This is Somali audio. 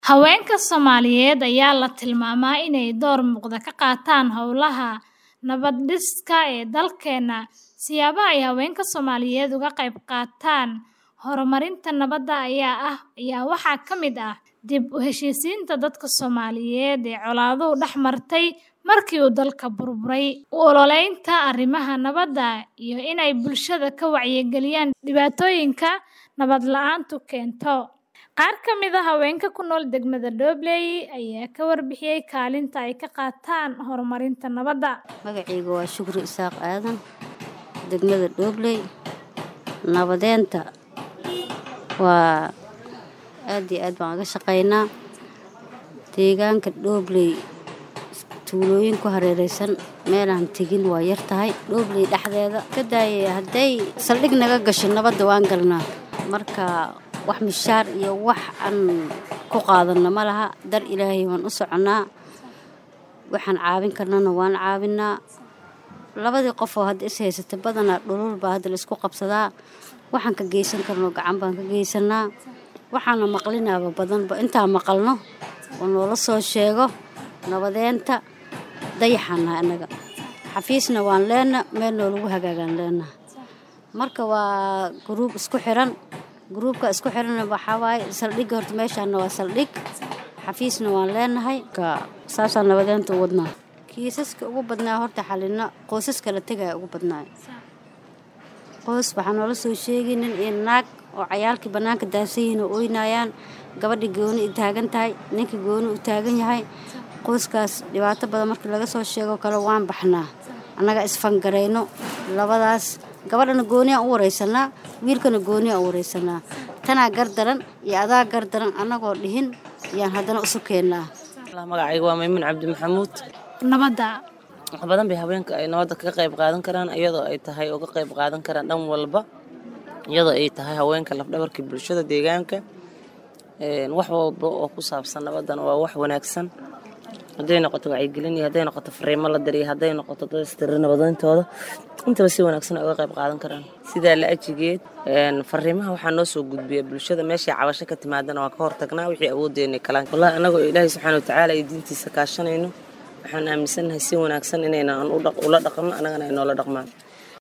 Haweenka Soomaaliyeed ayaa la tilmaamaa inay door muuqda ka qaataan hawlaha nabad-dhiska ee dalkeena. Siyaabaha ay haweenka Soomaaliyeed uga qayb qaataan horumarinta nabadda ayaa waxaa ka mid ah dib u heshiisiinta dadka Soomaaliyeed ee colaaduhu dhex martay markii uu dalka burburay, u ololeynta arrimaha nabadda, iyo inay bulshada ka wacyigeliyaan dhibaatooyinka nabad la'aantu keento. Qaar ka mid ah haweenka ku nool degmada Dobley ayaa ka warbixiyay kaalinta ay ka qaataan horumarinta nabadda. Magacayga waa Shukri Isaaq Aadan, degmada Dobley. Nabadeynta waa aad iyo aad baan uga shaqeynaa. Deegaanka Dobley tuulooyin ku hareeraysan meelaan tegin waa yar tahay. Dobley dhexdeeda ka daayay hadday saldhig naga gasho nabadda waan galnaa. Marka wax mishaar iyo wax aan ku qaadano ma laha. Dar Ilaahay waan u soconaa. Waxaan caawin karnana waan caawinaa. Labadii qof oo hadda is haysata badanaa dhulul baa hadda la isku qabsadaa. Waxaan ka geysan karno gacan baan ka geysanaa. Waxaana maqlinaaba badanba intaan maqalno oo noola soo sheego nabadeynta dayaxana anaga. Xafiisna waan leena meel noolagu hagaagaan leena. Marka waa group isku xiran. Groupka isku xiran waxaa waaye saldhigga horta meeshaan waa saldhig. Xafiisna waan leenahay. Ka saasaan nabadeynta u wadnaa. Kiisaska ugu badnaa horta xalina qoysaska la tagay ugu badnaa. Qoys waxaa noola soo sheegay nin iyo naag oo cayaalkii banaanka daadsan yihiin oo oynayaan. Gabadhi gooni u taagan tahay, ninka gooni u taagan yahay. Qoyskaas dhibaato badan markii laga soo sheego kale waan baxnaa. Annaga isfangareyno labadaas gabadhana gooni aan u wareysanaa, wiilkana gooni aan u wareysanaa. Tanaa gardaran iyo adaa gardaran annagoo dhihin yaan haddana isu keennaa. Magacayga waa Maymuun Cabdi Maxamuud. Nabadda Wax badan bay haweenka ay nabadda kaga qayb qaadan karaan iyadoo ay tahay uga qayb qaadan karaan dhan walba. Iyadoo ay tahay haweenka lafdhabarkii bulshada deegaanka. Een wax walba oo ku saabsan nabaddana waa wax wanaagsan. Hadday noqoto wacyigelin iyo hadday noqoto fariimo la diriyo hadday noqoto dad istirir nabadoontooda intaba si wanaagsan ay uga qayb qaadan karaan. Sidaa la ajigeed een fariimaha waxaa noo soo gudbiya bulshada meeshay cabasho ka timaadana waa ka hortagnaa wixii awoodeena kalaan. Wallahi anagoo Ilaahay subxaana wa tacaala iyo diintiisa kaashanayno waxaan aaminsanahay si wanaagsan inayna ula dhaqno annagana ay noola dhaqmaan.